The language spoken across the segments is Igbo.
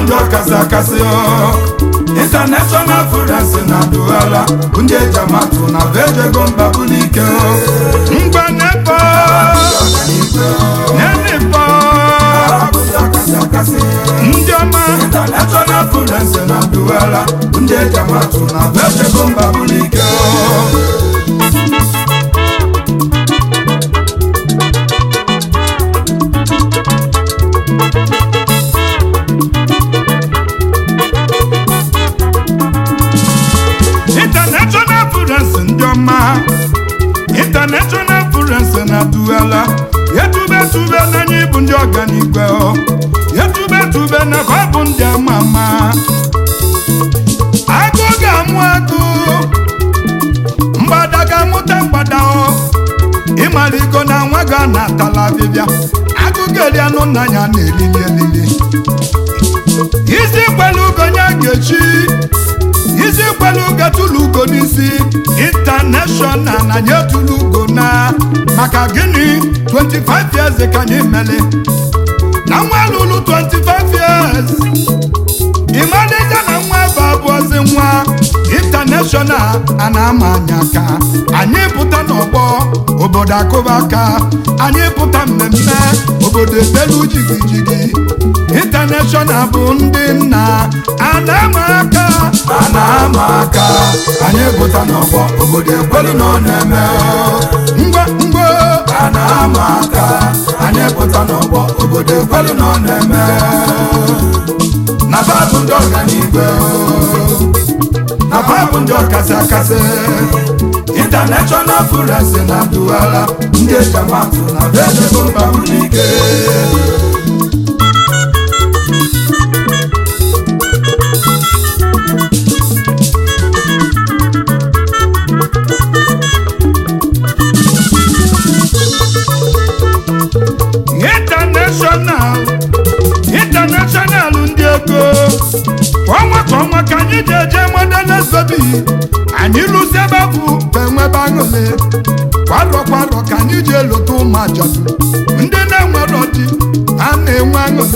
ndị ọkasị akasị international furens na duala ndị ejamatu na vejego mba bulike ngwa nepo nenipo ndị ọma international furens na duala ndị ejamatu na vejego mba bulike international furens ndị ọma international furens na duala yetube tube n'anya ịbụ ndị ọganigwe yetube tube na fa bụ ndị ama ama agụ ga-amụ agụ mgbada ga-amụta mgbada ọ ịmaligo na nwa ga na-atala abịbịa agụ ga-eri anụ nna ya na-elili elili isi kwelu ugo ya ga-echi isi kwelu ugo tụlụ ugo n'isi intanashọnal na nye tụlụ ugo na maka gịnị 25 years ka anyị mele na nwa lụrụ 25 years ịmalịja na nwa bụ abụọzi nwa intanashọnal a na-ama anya aka anyị pụta n'ọgbọ obodo akụba aka anyị pụta mmemme obodo etelu jigijigi intanashọnal bụ ndị nna a na-ama aka a na-ama aka anyị pụta n'ọgbọ obodo ekwelu na ọ na-eme ngwa ngwa a na-ama aka anyị pụta n'ọgbọ obodo ekwelu na ọ na-eme na babụ ndị ọganigwe na babụ ndị ọkasị akasị international furens na duala ndị ejamatu na vedego mba ike international international ndị ego kwa ọnwa ka ọnwa ka anyị ji eje modenezobi anyị lụsi ebe bụ enwebe aṅụle kwarọ kwarọ ka anyị ji elota ụmụ ajadu ndị na-enwero di ha na-enwe aṅụle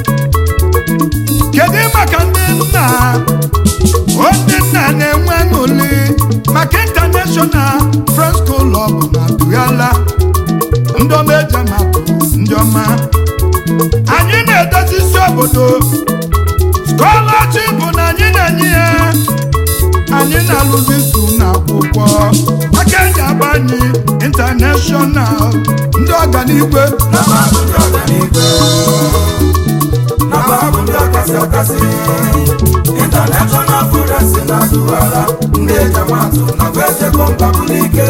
kedu maka ndị nna o ndị nna na-enwe aṅụli maka international friends club na duyala ndị ọma eji amatụ ndị ọma anyị na-edozi isi obodo skọlọship na anyị na-enye ya anyị na-alụzi su na akwụkwọ aka eji agba anyị intanashọnal ndị ọganigwe na babụ ndị ọganigwe na babụ ndị ọkasị akasị international furens na duala ndị ejamatu na vedego mba ike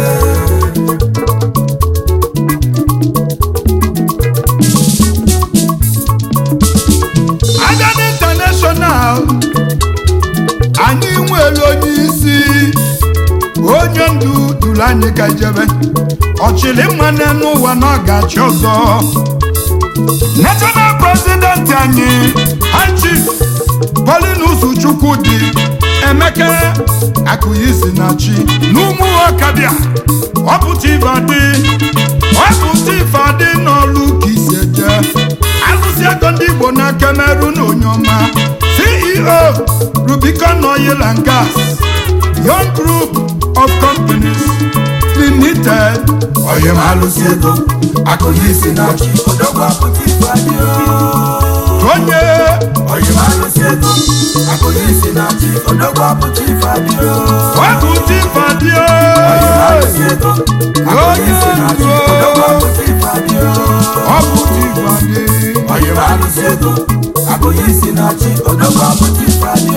agadi intanashọnal anyị nwere onye isi onye ndu duru anyị ka jebe ọchịrị mmanụ n'ụwa na ọ ga-achị ọzọ national president anyị hachi polinus chukwudi emeka akụyisi na chi n'ụmụ ọkabịa ọpụta ibadị ọpụta ifeadị n'ọlụ ka isi eje alụsị ego ndị igbo na cameroon onye ọma ceo rubicon oil and gas young group of companies limited onye ma alụsị ego akụrụ isi na chi odogwu apụta ife adị onye onye ma alụsị ego akụrụ isi na chi odogwu apụta ife adị ọpụta ifeadị alụsị ego akụrụ isi na chi odogwu apụta ife adị ọpụta ifeadị onye ma alụsị ego akụrụ isi na chi odogwu apụta ife adị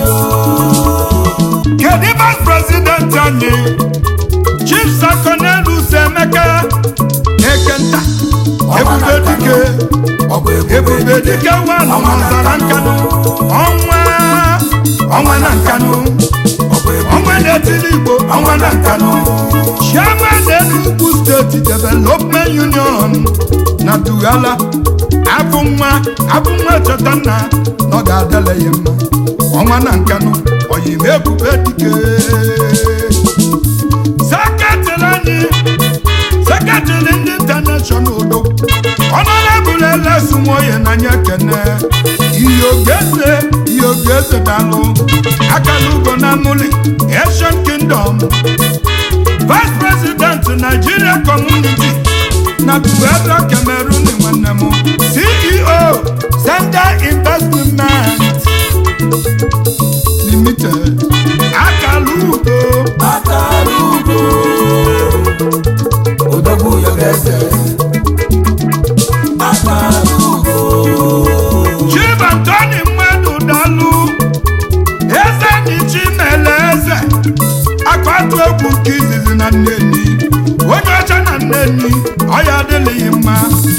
kedu vice president anyị chief sakonelus emeka ekenta ebube dike ọbụ ebube dike wanụ n'ọzara nkanụ ọnwa ọnwa na nkanụ ọbụ ọnwa na-etili igbo ọnwa na nkanụ chairman enugu steeti development union na dugala abụ nwa abụ nwa cheta nna na ọ ga-adịla ya mma ọnwa na nkanụ oyime ebube dike seketịrị anyị seketịrị ndị intanashọnal udo ọnọdụbụla elesu nwoye na anya kene ihe ogeze ogeze dalụ akala ugo na muli asian kingdom vice president nigeria community na puebla cameroon nwanne m ceo sender investment limited akala ugo akara ugo odogwu yogeze akara ugo chief antoni mmadụ dalụ eze ndị chimele eze akpatu egwu nke izizi na nneni onye ọcha na nneni ọya adịghị mma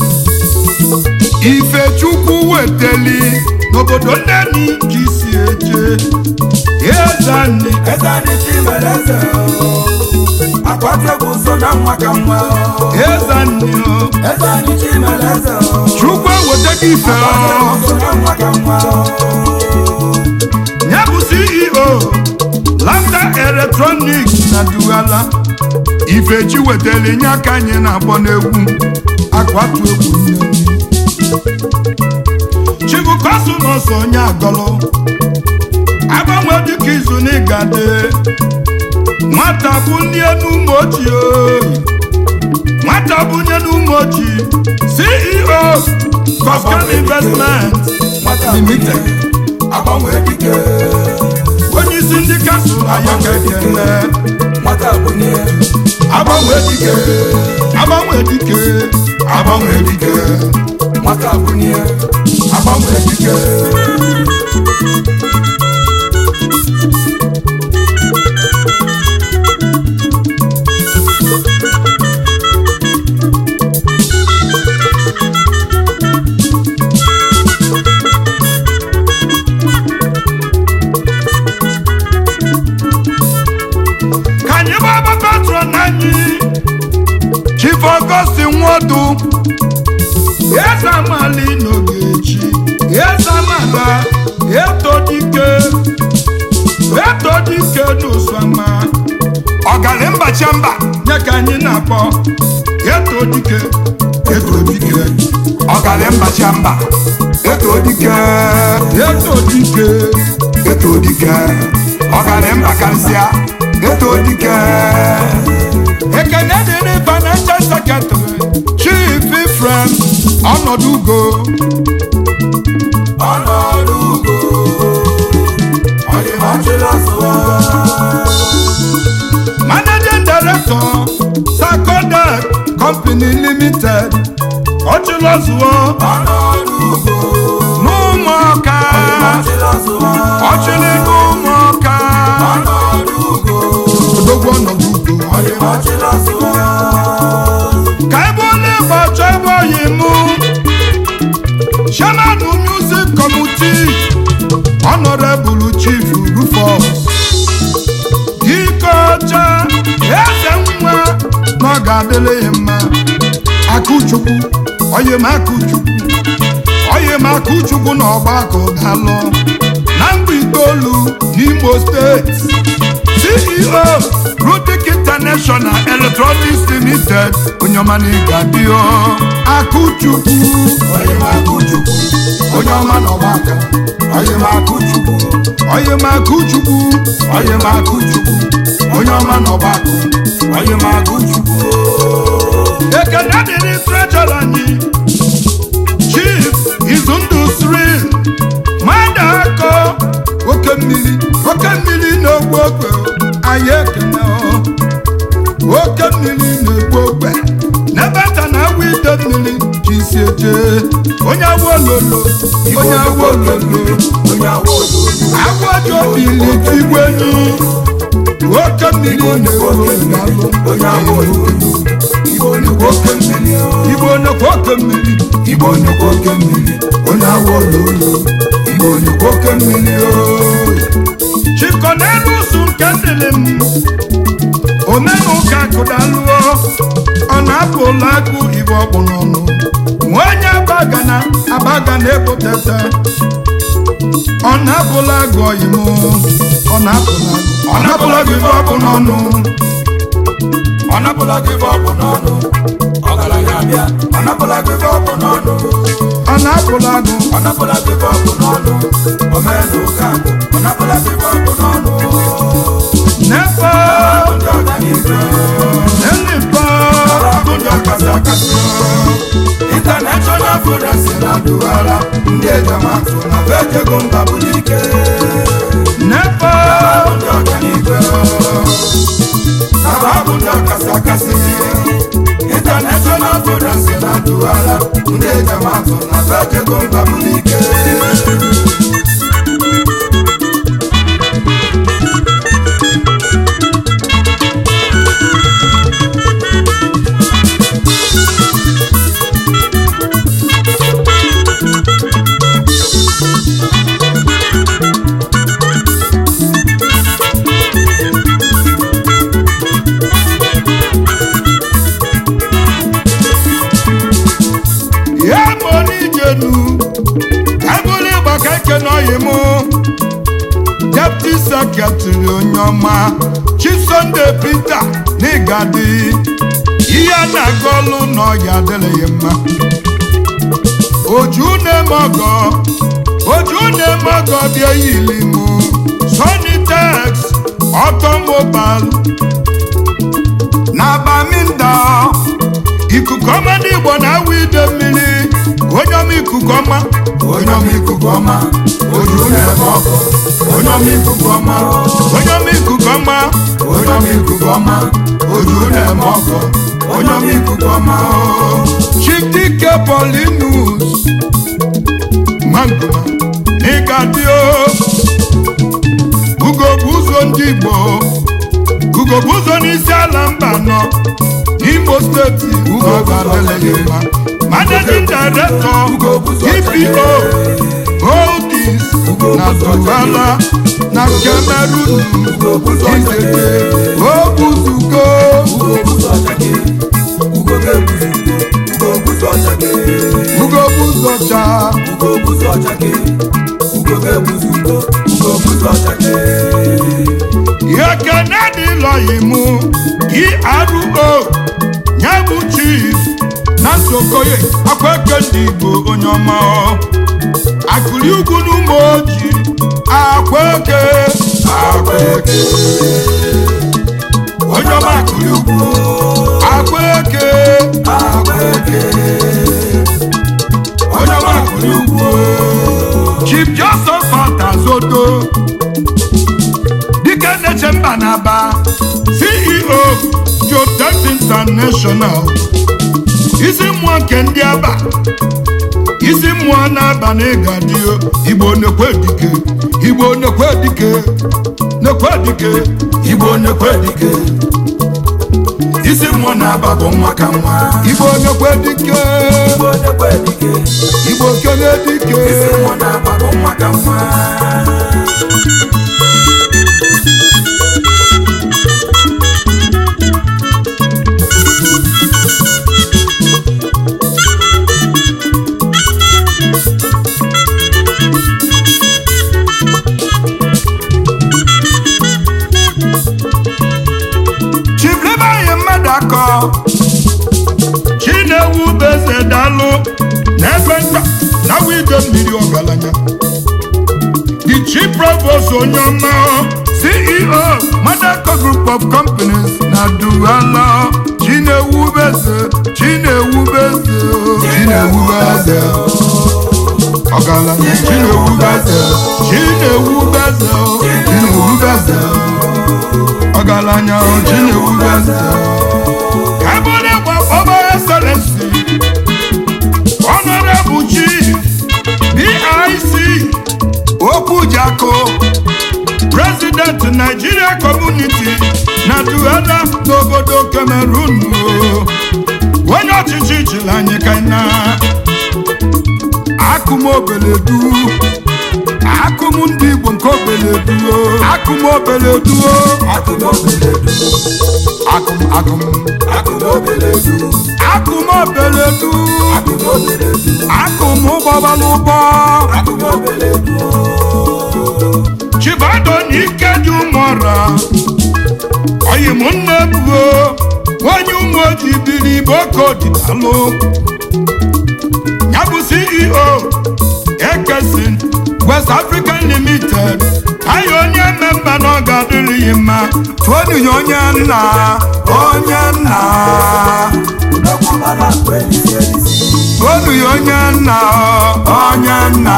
ifechukwu weteli n'obodo nneni ka isi eje eze nni eze anyị chimere eze akwatu egwu so na nwa ka nwa eze nni o eze anyị chimere eze chukwu eweta gị ife o so na nwa ka nwa ya bụ ceo lambda electronics na duala ifechi wetara inye aka anyị na-akpọ n'egwu akwatu egwu nneni chibukosumos onye agọlụ agbanwe dịka izu n'ịgade nwata bunye n'ụmụ ochie nwata bunye n'ụmụ ochie ceo coscan investment nwata Limited. agbanwe dike onye isi ndị kansụl anyị kekele nwata bunye agbanwe dike agbanwe dike agbanwe dike nwata bunye agbanwe dike ka anyị gbaba patron anyị chief augustin nwodu eze amali n'ogechi eze amala eto dike eto dike n'ụsọma ọgali mbacha mba nye ka anyị na-akpọ eto dike eto dike ọgali mbacha mba eto dike eto dike eto dike ọgali mba kansịa eto dike ekene dịrị financial secretary chief ifrem ọnọdụ ugo ọnọdụ ugo ọdịmọchịla sụwa managing director sakodak company limited ọchịlọzụọ ọnọdụ ugo n'ụmụọka ọdịmọchịla sụwa ọchịlị n'ụmụọka ọnọdụ ugo odogwu ọnọdụ ugo ọdịmọchịla sụwa ka ebe onye igbo chọ ebe oyi mụ chairman music committee honorable chief rufus ike ọcha eze nwa na ọ ga-adịrị ya mma akụchukwu oyi m akụchukwu oyi m akụchukwu na ọgbakọ dalụ na mgbe itoolu n'imo steeti ceo rudik international electronics limited onye ọma na ịga dio akụchukwu onye ma akụchukwu onye ọma n'ọgbaka onye ma akụchukwu onye ma akụchukwu onye ma akụchukwu onye ọma n'ọgbaka onye ma akụchukwu ekene dịrị trejọr anyị chief izundụ sri mmadụ akọ oke mmiri oke mmiri na-egbu ogbe anyị ekene ọ. oke mmiri na-egbu ogbe n'ebe nta na agwa ide mmiri ka isi eje onye awa ololo onye awa ololo onye awa ololo agwa ji obili tigbu enyi oke mmiri na-egbu ogbe onye awa ololo igbo nnukwu oke mmiri igbo nnukwu oke mmiri igbo nnukwu oke mmiri onye awa ololo igbo nnukwu oke mmiri chikọ n'elu ụsụ nke ndịlị m omenụka kụdaluo ọ na-apụ ụlọ agụ igbo ọkpụ n'ọnụ nwa onye abagana abagana ebotete ọ na-apụla agụ oyim ọ na-apụla agụ ọ na-apụla agụ igbo ọkpụ n'ọnụ ọ napụla gị ife ọ bụ n'ọnụ ọgaranya bịa ọ napụla gị ife ọ bụ n'ọnụ ọ na-apụla agụ ọ napụla gị ife ọ bụ n'ọnụ omenụ ụka ọ napụla gị ife ọ bụ n'ọnụ nefe ndị ọganihu nenipa bụ ndị ọkasị akasị international forest na duwara ndị ejamatụ na fejego mba bụ n'ike nefe ndị ọganihu na bụ ndị ọkasị akasị international forest na duwara ndị ejamatụ na fejego mba bụ n'ike ya bụ onijenu ebụrụ ịgba ka eke n'ọyị mụ deputy secretary onye ọma chisonde peter n'ịgadi ihe a na-aga ọlụ n'ọya adịrịghị mma oju na-eme ọgọ oju na-eme ọgọ bịa yili mụ sonitex automobile na baminda ikuku ọma ndị igbo na-awụ ide mmiri onye ọma ikuku ọma onye ọma ikuku ọma oju na-eme ọkụ onye ọma ikuku ọma onye ọma ikuku ọma onye ọma ikuku ọma oju na-eme ọkụ onye ọma ikuku ọma chidike polinus mangoma n'ịgadio ugo bụ ụzọ ndị igbo ugo bụ ụzọ n'isi ala mba nọ n'imo steeti ugo ga-adịleghị mma managing director dpo holdings na duala na cameroon izete obuzugo ugo ọchake ugo ga-ebuzi ugo buzi ọchake ugo bụ ụzọ cha ugo buzi ọchake ugo ga-ebuzi ugo ugo buzi ọchake ekene dịlọghị mụ ero nye bụ chief na sokoye akwa eke ndị igbo onye ọma akụli ugwu n'ụmụ oji akwa eke akwa eke onye ọma akụli ugwu akwa eke akwa eke onye ọma akụli ugwu chief joseph atazodo dike nneche mba na-aba ceo jotex international isi mmụọ nke ndị aba isi mmụọ na-aba na ịgadio igbo nekwe dike igbo nekwe dike nekwe dike igbo nekwe dike isi mmụọ na-aba bụ nwa ka nwa igbo nekwe dike igbo nekwe dike igbo kene dike isi mmụọ na-aba bụ nwa ka nwa chiblebanye mmadụ akọ chinewu beze dalụ n'ebe nta na wido mmiri ọgaranya the chief provost onye ọma ceo madako group of companies na duala chinewu beze chinewu beze chinewu beze ọgaranya chinewu beze chinewu beze chinewu beze ọgaranya chinewu beze kabụrụ gba ọba excellency honorable chief bic okwujako president nigeria community na duala n'obodo cameroon o. onye ọchịchị chịrị anyị ka na akụm obeledu akụm ndị igbo nke obeledu o. akụm obeledu o. akụmobeledu akụm akụm akụmobeledu akụm obeledu akụmobeledu akụm ụgbọbala ụgbọ akụmobeledu chibado na ike dị ụmụọra oyim nne buo onye ụmụ ojii biri boko dịdalụ ya bụ ceo ekesin west african limited anyị onye mmemba na ọ ga-adịrịghị mma tụọnụ ya onye nna onye nna tụọnụ ya onye nna onye nna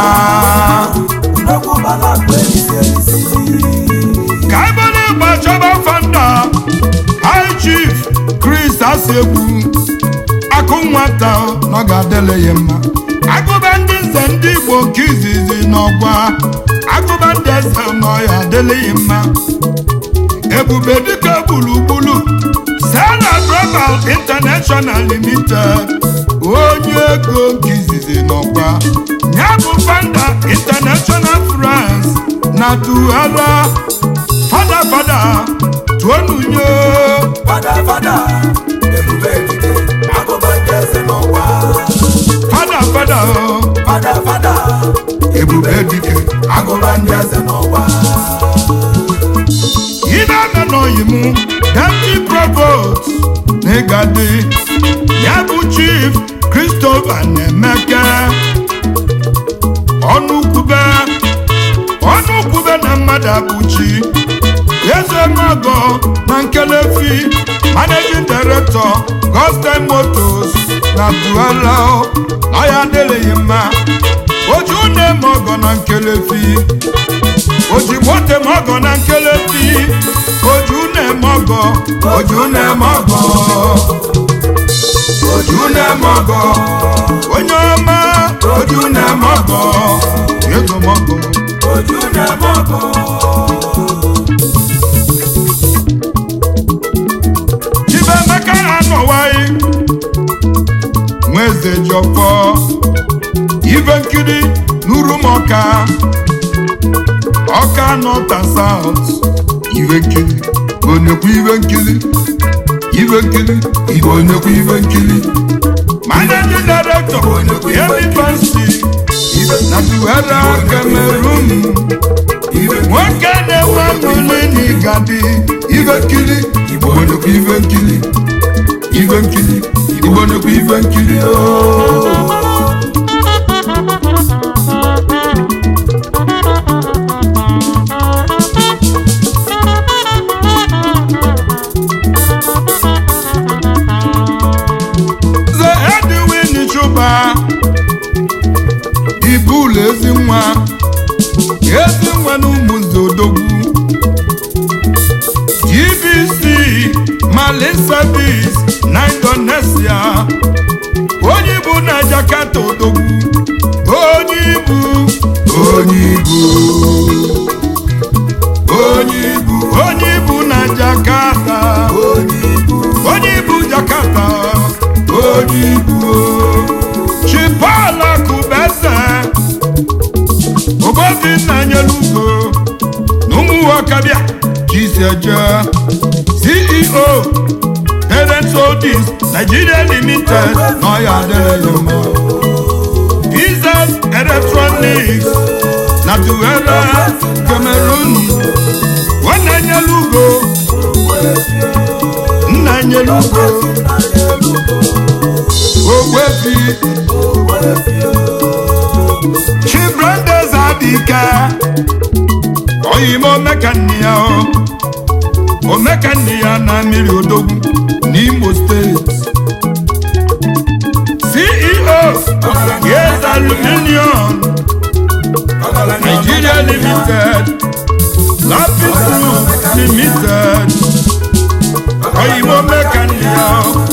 ka ebere ịgba chọba fanda high chief chris asegbu akụ nwata na ọ ga-adịle ya mma agụba ndị nze ndị igbo nke izizi n'ọgwa agụba ndị eze nọ ya adịle ya mma ebube dịka gburugburu sena global international limited onye ego nke izizi n'ọgwa ya bụ fanda international france na tughara fada fada tuonunyo fada fada o ebube dike agụba ndị eze n'ụwa ibe eme n'oyi mụ deputy provost n'ịgadi ya bụ chief christopher na-emeke ọnụkwube ọnụkwube na mmadụ abụchi eze mọgọ na nkelefi managing director gospel motors na duala na ya adịghị mma oju na-eme ọgọ na nkelefi ojigbo tem ọgọ na nkelefi oju na-eme ọgọ oju na-eme ọgọ oju na-eme ọgọ onye ọma oju na-eme ọgọ ego m ọgọ oju na-eme ọgọ Chibemeka anọwaghị nweze jọfọ ibe nkiri n'urumọka ọka nọta saut ibe nkiri onekwu ibe nkiri ibe nkiri igbo nnekwu ibe nkiri managing director Yemi Fancy na Duwera Cameroon ibe nwoke na-enwe aṅụrị n'Igadi ibe nkiri igbo nnekwu ibe nkiri ibe nkiri igbo nnekwu ibe nkiri ooo Nze Edwin Chuba ibulu ezi nwa ezi nwa na ụmụnze odogwu GBC Malin Service na Indonesia onye ibu na Jakarta odogwu onye ibu onye ibu onye ibu onye ibu na Jakarta onye ibu onye ibu Jakarta onye ibu Chipala Kubese Obobinna Nyelugo N'ụmụnwokabịa Chiseje CEO Parents Holdings Nigeria Limited n'ọya adịrị ya mma Pizas Electronics na Tuwera Cameroon Nwanne Nyelugo Nna Nyelugo Ogwefi Chibrandes Adike oyime omekanne ya o omekanne ya na mmiri odogwu n'Imo steeti CEO Yes Aluminium Nigeria Limited Lapis Group Limited oyime omekanne ya o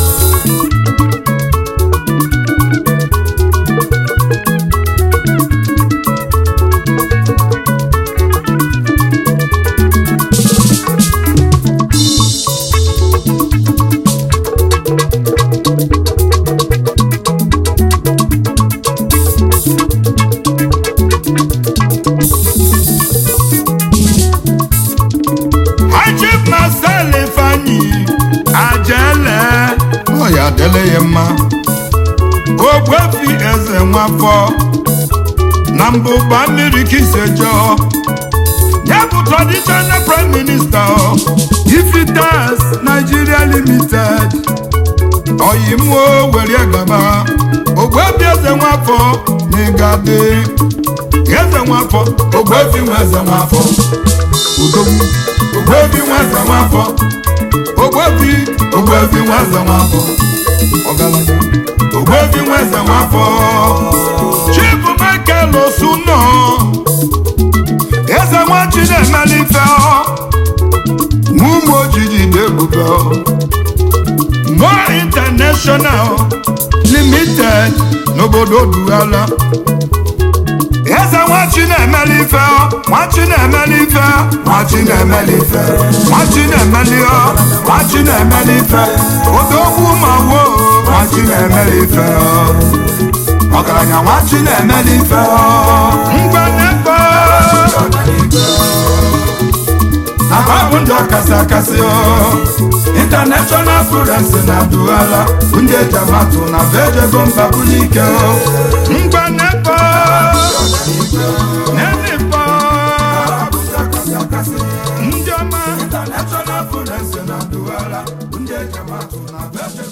Ajib Marcel Ifeanyi Ajele ọ ya adịla ya mma Ogbuefi eze nwafọ na mbụba mmiri kisejọ ya bụ traditional prime minister ifitas nigeria limited oyimuo were gaba ogbebi eze nwafọ n'ịgadị eze nwafọ ogbefi nwa eze nwafọ udogwu ogbefi nwa eze nwafọ ogbebi ogbefi nwa eze nwafọ ọgaranya ogbefi nwa eze nwafọ chief michael osuno eze nwachi na-emelife n'ụmụ ojiji na-ebube more international limited n'obodo duala eze nwachi na-emelife nwachi na-emelife nwachi na-emelife nwachi na-emeli nwachi na-emelife odogwu ma wo nwachi na-emelife ọgaranya nwachi na-emelife mgbanebe na babụ ndị ọkasị akasị international students na duala ndị ejamatu na bejego mba bulike mgbanebe nenibo ndị ọma international students na duala ndị ejamatu na bejego